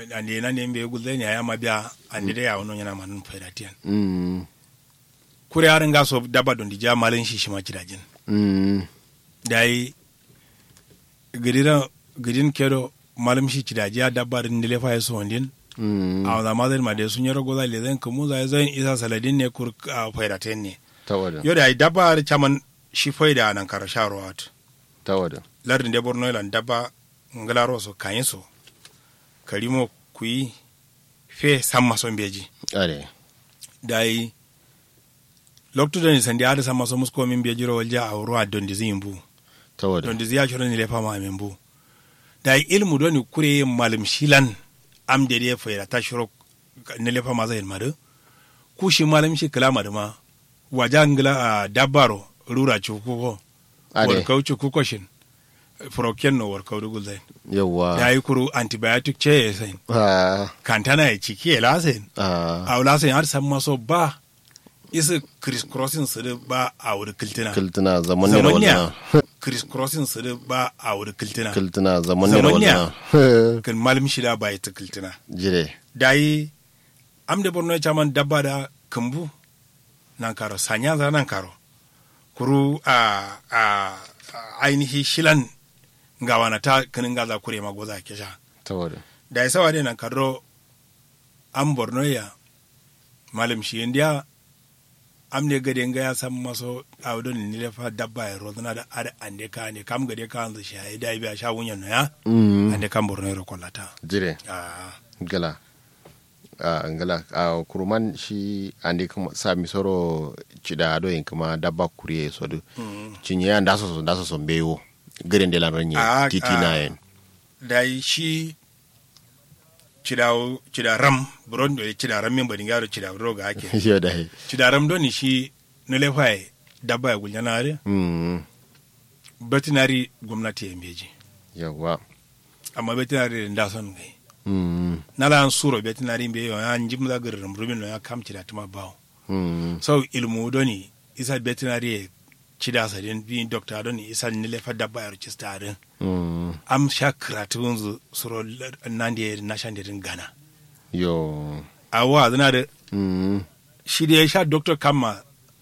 ande na ne be gulde ne ya mabia ande da ya wono yana manun faida tiyan mm kure harin ga so daba don dija malin shi shi ma kidajin mm dai gidira gidin kedo malim shi kidaji ya dabba rin dile fa yaso wandin mm a da mazal ma da sun yaro goza le zan kamu za zan isa saladin ne kur a faida ten ne tawada yo da dabba chaman shi faida nan kar sharwat tawada lardin de borno lan dabba ngalaro so kayin so karimo kuyi fe samma son beji are dai loktu da ni sandi ada samma so musko min beji ro walja a ruwa don dizimbu tawada don diziya shoro ni lefa ma min bu dai ilmu doni kure malim shilan am de de fa ta shoro ni lefa ma zai madu ku shi malim shi kala madu ma waja ngila a dabbaro rura cukuko are warkau cukuko shin froken no warkau dugul zai yawa da yi kuru antibiotic ce ya sai ah kantana ya ciki ya lasin ah a wula sai har san maso ba isa criss crossing su da ba a wuri kiltina kiltuna zaman ne zaman wannan ne criss crossing su da ba a wuri kiltina kiltuna zaman ne Zaman ne. wannan kan malim shida ba ya ta kiltina jire da yi am da borno ya caman dabba da kambu nan karo sanya za nan karo kuru a a a ainihi shilan ga wana ta kanin gaza kure ma goza ke sha tawada da ya sawa nan kadro an borno ya malam shi indiya am ne gade nga ya san maso a wadon ni lefa dabba ya rozana da ada ande ka ne kam gade ka anzu shi ya dai biya sha wunyan no ya mm ande kam borno ya kollata jire ah gala a ngala a kuruman shi andi kuma sa mi soro cida do yin kuma dabba kuriye so du mm. cinye ya ndaso so ndaso so mbewo garen de lan ranye Ah, titi ah. na yen dai shi cidawo cidaram buron do cidaram min bari ngaro cidawo roga ake yo dai cidaram do ni shi ne lefa ya dabba ya guljanare mm veterinary gwamnati ya meji yawa amma veterinary da son gai mm nala an suro veterinary be yo an jim da garin rumin no ya kam cida tuma bawo mm so ilmu doni isa veterinary cida sa den bi doctor doni isa ni le fa dabba ya register den mm am sha karatu zu suro nan da na shan din gana yo awa zana da mm shi da ya sha doctor kama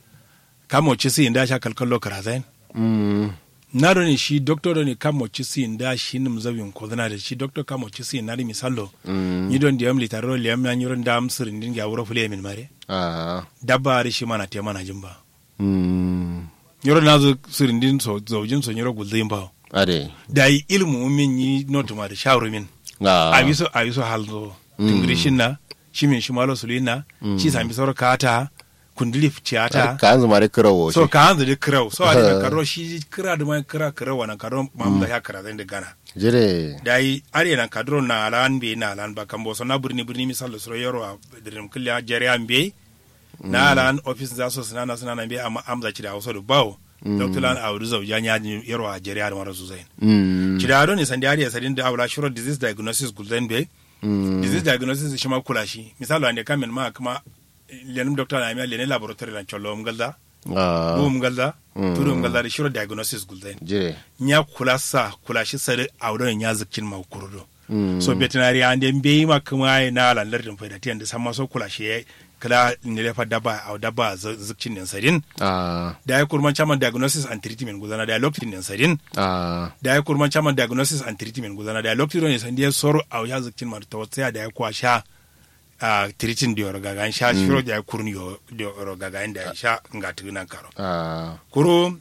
kama ci si inda sha kalkallo karazai mm na doni shi doctor doni kama ci si inda shi nim zabin ko zana da shi doctor kama ci si na misalo mm ni don diyam litaro liyam ya nyuron da am sirin din ga wuro fule min mare ah dabba ari shi mana te mana jimba mm nyoro na zo sirin din so zaujin so nyoro gulzin ba ade da yi ilmu min yi notu ma da shawru min ah abiso abiso halzo tingrishin na shi min shi malo sulina shi sami soro kata kundili tiyata ka anzu mare kirawo so shi ka hanzu di kirau so a da karo shi kira da mai kira kirau wannan karo mamda ya kira zai da gana jire da yi are nan kadro na alan be na alan ba kambo so na birni birni misal so yaro a dirim kulya jere an be na alan office za so sinana sinana be amma amza ci da hausa da bawo dr lan a wuri zauja ya yaro a jere da mara su zai mm ci da ne sandi ari sadin da awla shiro disease diagnosis gulden be mm disease diagnosis shi ma kula shi misalo ande kamen ma kuma lenim doctor na mi lenin laboratory lan chollo mgalda ah bu mgalda Mm. turu mgalda da shiro diagnosis gulden jire nya kula sa kula shi sare awdo nya zikin ma kurudo mm so veterinary ande mbe ma kuma ai na lan lardin faida tiyan da sama so kula shi kala ne lefa daba aw daba zikin din sadin ah da ya kurman chairman diagnosis and treatment gulana da lokacin din sadin ah da ya kurman chairman diagnosis and treatment gulana da lokacin ne sandiya soro aw ya zikin ma to tsaya da ya kwasha a treating da rogaga sha shiro da ya kurni yo da rogaga da ya sha ngatu nan karo ah kuro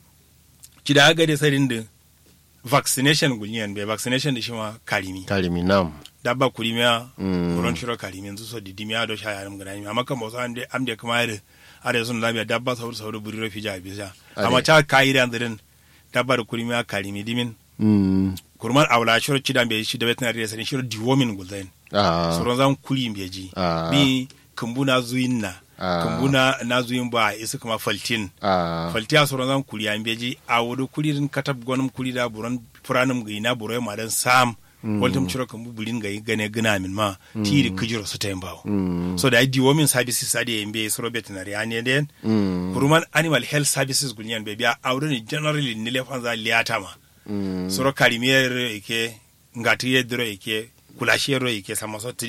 ci da aga da sadin da vaccination gulniyan be vaccination da shi ma karimi kalimi nam dabba kurimiya Mm. kuron shiro karimi yanzu so didimiya do sha yaram gana amma kan bosa amde amde kuma yare are sun labiya dabba sauru sauru buri rafi ja bisa Ade. amma ta kai da ndirin dabba da kurimiya karimi dimin mm kurman awla shiro cidan be shi da veterinary sanin shiro diwomin gulzain ah suron zan kuri be ji Ah. bi kumbuna zuyin na Ah. kumbuna na zuyin ba isa kuma faltin ah faltiya soron zan kuri an beji a wudu kuririn katab gonum kuri da buron furanum ga ina buro ma dan sam waltum ciro kan bulin ga gane gina min ma tiri kujiro su tayin bawo mm so da di women services ade yembe soro veterinary ane den mm kuruman animal health services gulnyan be biya awdo ni generally ni le fanza liata ma mm soro karimiyar ike ngati yedro ike kulashiyero ike sama so